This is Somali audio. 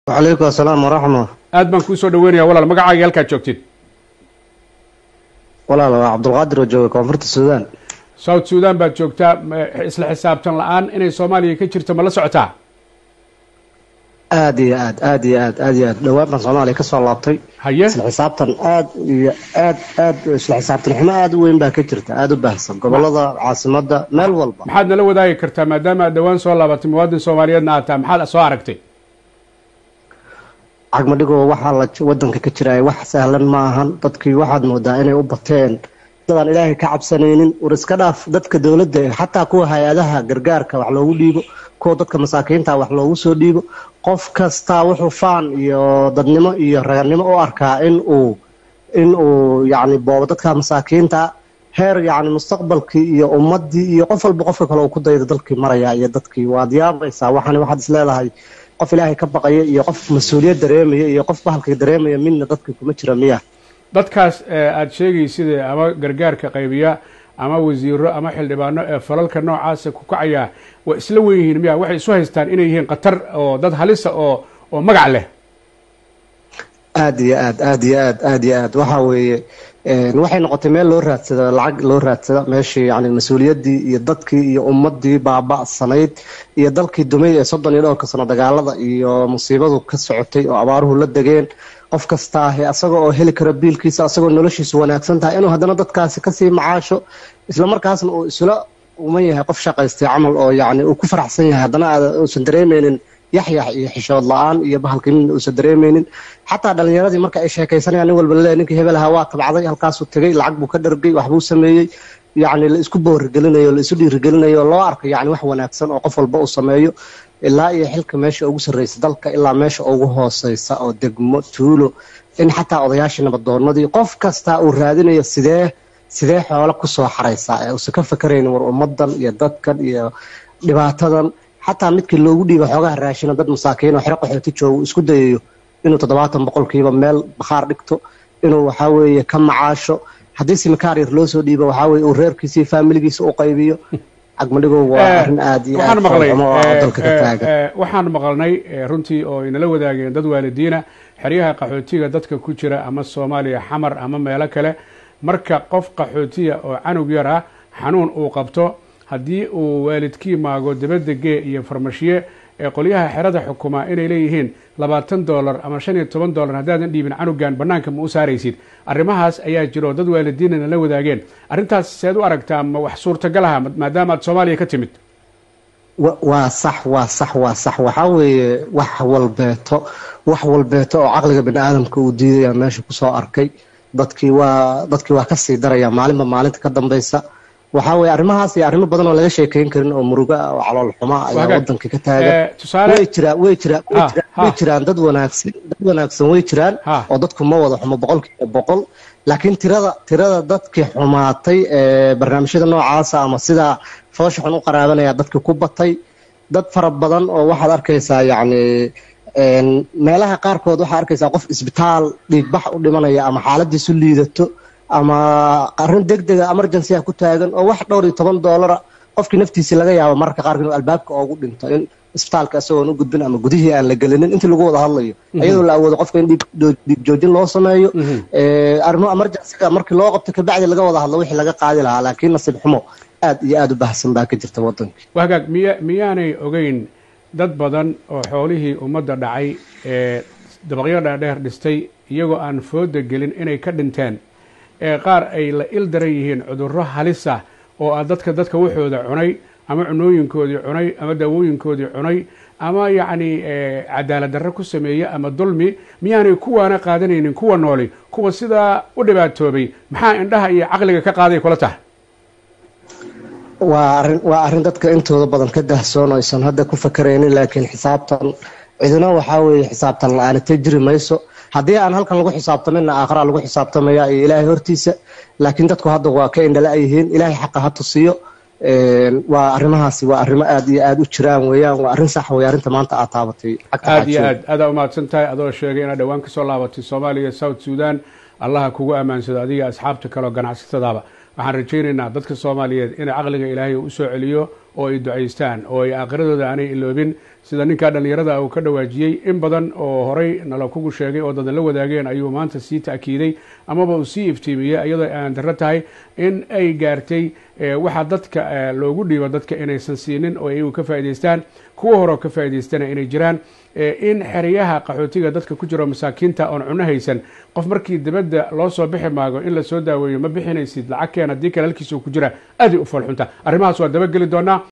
wacalaykum asalaam waraxma aad baan kuu soo dhaweynaya walaal magacaaga halkaad joogtid walaal waa cabdulqaadir oo jooga koonfurta suudaan south suudan baad joogtaa isla xisaabtan la-aan inay soomaaliya ka jirto ma la socotaa aad iyo aad aad iyo aad aad iyo aad dhowaan baan soomaaliya ka soo laabtay haye isla xisaabtan aad iyo aad aad isla xisaabtan xumo aad u weyn baa ka jirta aada u baahsan gobolada caasimada meel walba maxaad nala wadaagi kartaa maadaama aad dhowaan soo laabatay muwaadin soomaaliyeedna aad taha maxaad soo aragtay cagmadhigoo waxaa la wadanka ka jiraya wax sahlan ma ahan dadkii waxaad moodaa inay u bateen dadaan ilaahay ka cabsanaynin war iska dhaaf dadka dowladda xataa kuwa hay-adaha gargaarka wax loogu dhiibo kuwa dadka masaakiinta wax loogu soo dhiibo qof kastaa wuxuu faan iyo dadnimo iyo raganimo u arkaa in uu in uu yacni boobo dadka masaakiinta heer yacni mustaqbalkii iyo ummaddii iyo qof walba qofka kale uu ku dayda dalkii maraya iyo dadkii waad yaabaysaa waxani waxaad is leedahay qof ilaahay ka baqaya iyo qof mas-uuliyad dareemaya iyo qof bahalka dareemaya midna dadka kuma jira miya dadkaas aada sheegaysid ama gargaarka qaybiya ama wasiiro ama xildhibaano ee falalka noocaasa ku kacaya waa isla wen yihiin miya waxay isu haystaan inay yihiin khatar oo dad halisa oo oo magac leh aad iyo aad aad iyo aad aad iyo aad waxa weeye waxay noqotay meel loo raadsada lacag loo raadsada meeshii yani mas-uuliyaddii iyo dadkii iyo ummaddii baaba'sanayd iyo dalkii dumay ee soddon iyo dhowrka sano dagaalada iyo musiibadu ka socotay oo abaaruhu la degeen qof kastaahe asaga oo heli kara biilkiisa asagoo noloshiisu wanaagsan tahay inuu haddana dadkaasi kasii macaasho islamarkaasna uu isla uman yahay qof shaqaystay camal oo yani uu ku faraxsan yahay haddana aad uusan dareemeynin yaxyax iyo xishood la-aan iyo bahalkii midna uusan dareemeynin xataa dhalinyaradii marka ay sheekaysanayaan nin walba laleeyahy ninkii hebel ahaa waa tabcday halkaasuu tegey lacag buu ka dhargay waxbuu sameeyey yacni la isku boorigelinayo la isu dhiirigelinayo loo arko yacni wax wanaagsan oo qof walba uu sameeyo ilaa iyo xilka meesha ugu sarreysa dalka ilaa meesha ugu hooseysa oo degmo tuulo in xataa odayaashii nabadoonadii qof kasta uu raadinayo sidee sidee xoolo kusoo xaraysaa ee uusan ka fakaraynin war ummadan iyo dadkan iyo dhibaatadan xataa midkii loogu dhiiba xoogaha raashina dad masaakiin oo xero qaxooti jooga uu isku dayayo inuu toddobaatan boqolkiiba meel bakhaar dhigto inuu waxaa weeye ka macaasho haddii simikaar yar loo soo dhiibo waxaa weye uu reerkiisa iyo faamiligiisa u qaybiyo cagmadhigow waa arrin aad iyo aad xumo oo dalka ka taagan waxaan maqalnay runtii oo inala wadaageen dad waalidiina xeryaha qaxootiga dadka ku jira ama soomaaliya xamar ama meelo kale marka qof qaxootiya oo canug yar ah xanuun uu qabto haddii uu waalidkii maago dabadda gee iyo farmashiye ee qolyaha xerada xukumaa inay leeyihiin labaatan dollar ama shan iyo toban dollar haddaadan dhiibin canugan bannaanka ma u saaraysid arrimahaas ayaa jiro dad waalidiinana la wadaageen arrintaas seed u aragtaa ma wax suurtagal aha maadaama aad soomaaliya ka timid waa sax waa sax waa sax waxaa weeye wax walbeeto wax walbeeto oo caqliga bini aadamka uu diidaya meesha kusoo arkay dadkii waa dadkii waa kasii daraya maalinba maalinta ka dambaysa waxaa weye arrimahaas iyo arrimo badan oo laga sheekeyn karin oo muruga oo calool xuma ayaa wadanka ka taagan way jiraan way jiraan way jiraan dad wanaagsan dad wanaagsan way jiraan oo dadku ma wada xumo boqolkiiba boqol laakiin tirada tirada dadkii xumaatay ee barnaamijyada noocaasa ama sidaa foosha xun u qaraabanaya dadkii ku batay dad fara badan oo waxaad arkaysaa yacni meelaha qaarkood waxaa arkaysaa qof isbitaal dhiigbax u dhimanaya ama xaaladiisu liidato ama arrin deg dega emergency ah ku taagan oo wax dhowr iyo toban doolara qofkii naftiisii laga yaabo mararka qaarkood inuu albaabka oogu dhinto in isbitaalka isagoon u gudbin ama gudihii aan la gelinin intii lagu wada hadlayo iyadoo la awoodo qofka in dhiig joojin loo sameeyo arrimo emergencyga markii loo qabto kabacdi laga wada hadlo wixii laga qaadi lahaa laakiin nasiib xumo aad iyo aada u baahsan baa ka jirta wadankii wagaag miya miyaanay ogeyn dad badan oo xoolihii ummadda dhacay ee dabaqyo dhaadheer dhistay iyagoo aan fooda gelin inay ka dhinteen ee qaar ay la il daran yihiin cudurro halisa oo ah dadka dadka waxooda cunay ama cunooyinkoodii cunay ama daawooyinkoodii cunay ama yacni cadaalad darro ku sameeye ama dulmi miyaanay kuwaana qaadanaynin kuwa nooli kuwa sidaa u dhibaatoobay maxaa indhaha iyo caqliga ka qaaday kula tahay waa arrin waa arrin dadka intooda badan ka dahsoon aysan hadda ku fakaraynin laakiin xisaabtan cidina waxaa weeye xisaabtan la-aanatay jiri mayso haddii aan halkan lagu xisaabtaminna aakharaa lagu xisaabtamaya iyo ilaahay hortiisa laakiin dadku hadda waa ka indhala yihiin ilaahay xaqa ha tusiyo waa arrimahaasi waa arrimo aad iyo aada u jiraan weeyaan waa arrin sax wey arrinta maanta aad taabatay aad iyo aad aadaa umahadsan tahay adoo sheegay inaad dhowaan kasoo laabatay soomaaliya south sudan allaha kugu ammaansado adiga asxaabta kaleoo ganacsatadaaba waxaan rajaynaynaa dadka soomaaliyeed inay caqliga ilaahay u soo celiyo oo ay ducaystaan oo ay aakhiradooda aanay iloobin sida ninkaa dhallinyarada uu ka dhawaajiyey in badan oo horey nala kugu sheegay oo dadan la wadaageen ayuu maanta sii ta'kiiday amaba uu sii iftiimiyey iyadoo aan darro tahay in ay gaartay waxaa dadka loogu dhiibo dadka inaysan siinin oo iyagu ka faa'idaystaan kuwa horeo ka faa'idaystana inay jiraan in xeryaha qaxootiga dadka ku jiro masaakiinta oon cuno haysan qof markii dibadda loo soo bixi maago in lasoo daaweeyo ma bixinaysid lacag keen haddii kale halkiisa ku jira aaday u foolxunta arrimahaas waa dabageli doonaa